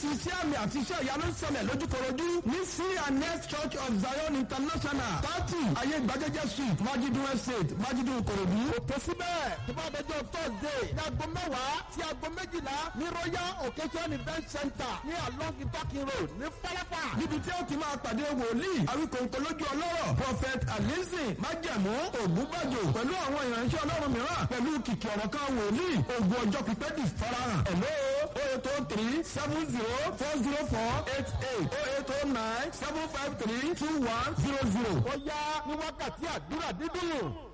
iṣẹ́ àmì àti iṣẹ́ ìyanu ń ṣẹlẹ̀ lójúkorojú ní cns church of zion international thirty ayé ìgbàjẹjẹ street májídùn estate májídùn korodu. òkè síbẹ̀ tó bá dọjọ́ thursday ní aago mẹ́wàá sí aago méjìlá ní royal occasion event center ní along ibakin road ní fọlọ́fà. níbi tí ó ti máa pàdé wòlíì àwíkòǹkò lójú ọlọ́rọ̀ prophet alizi májẹ̀mú ògúnbàjò pẹ̀lú àwọn ìránṣẹ́ ọlọ́run mìíràn pẹ̀lú kìkì ọ̀rọ̀ kan wòlíì ògùn ọjọ́ pípẹ́ di farahàn. hello o eight o three seven zero four zero four eight eight o eight o nine seven five three two one zero zero. ó yá ní wákàtí àdúrà dídùn.